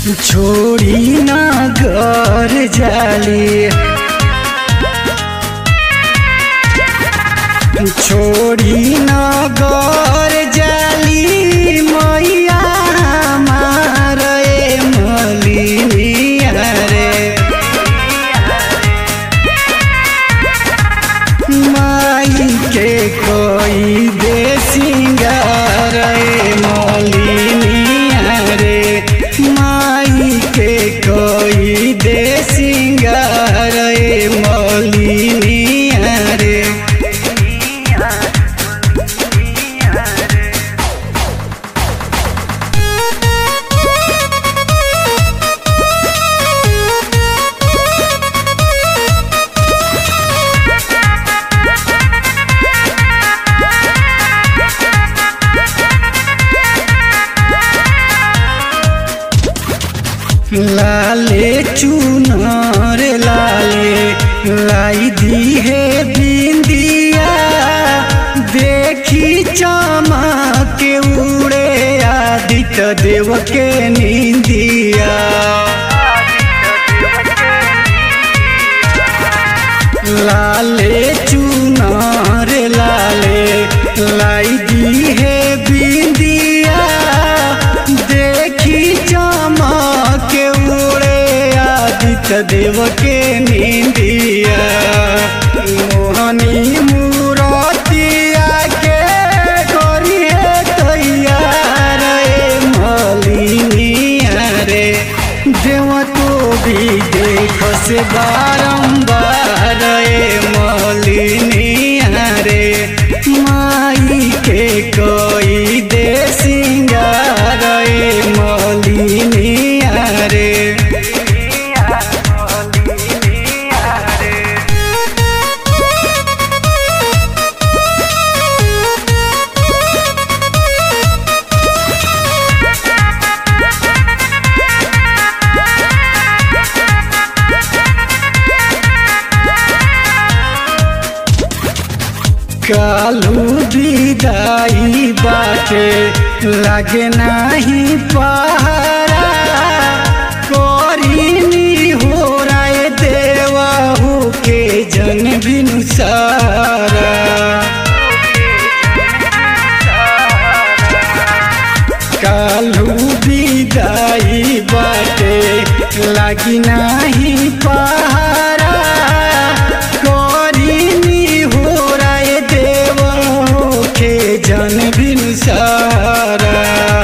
छोड़ी ना घर जाली छोड़ी ना घर जाली मैया मारे मलिनिया रे माई के कोई दे सिंगार मलिनिया रे माई के कोई दे सिंगार मलिनिया रे लाले चुनर लाले लाई दी है बिंदिया देखी चमक के उड़े आदित्य देव के निंदिया लाले चुनर लाले लाई दी है बिंदिया देखी चमक के उड़े आदित्य देव के निंदिया मोहनी मूरतिया के करिए तैयार रे मलिनिया रे देव तो भी देख से बारंबार रे मलिनिया रे माई के कोई दे सिंगार रे मलिनिया रे कालू विदाई बाटे लागे नाही पहारा करीनी हो राय देवाहू के जन बिनु सारा कालू विदाई बाटे लागी नाही पहारा करीनी हो राय देव के जन बिनु सारा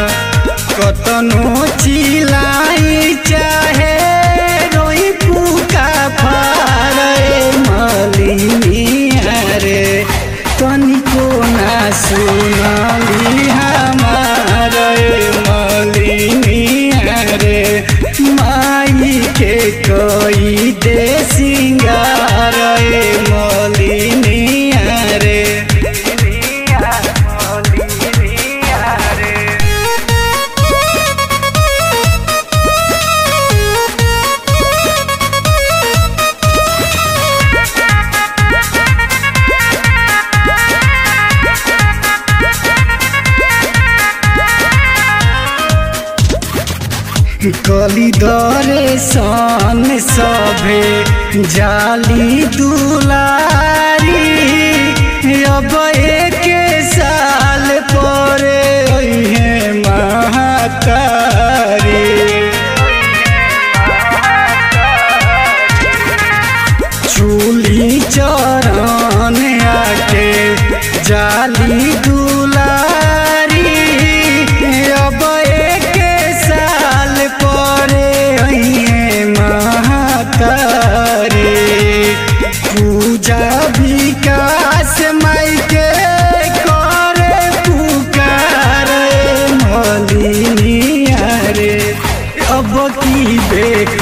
कतनो चिलाई चाहे रोई पुका फारे मलिनिया रे तनिको ना सुनली हमार मलिनिया रे माई के कोई दे सिंगार मलिनिया रे कली दरे सन सभे जाली दुलारी अब एक साल परे है महातारी चूली चरण आके जाली दुलारी अब एक साल परे है महातारी पूजा विकास माई के करे पुकार मलिनिया रे अब की बेक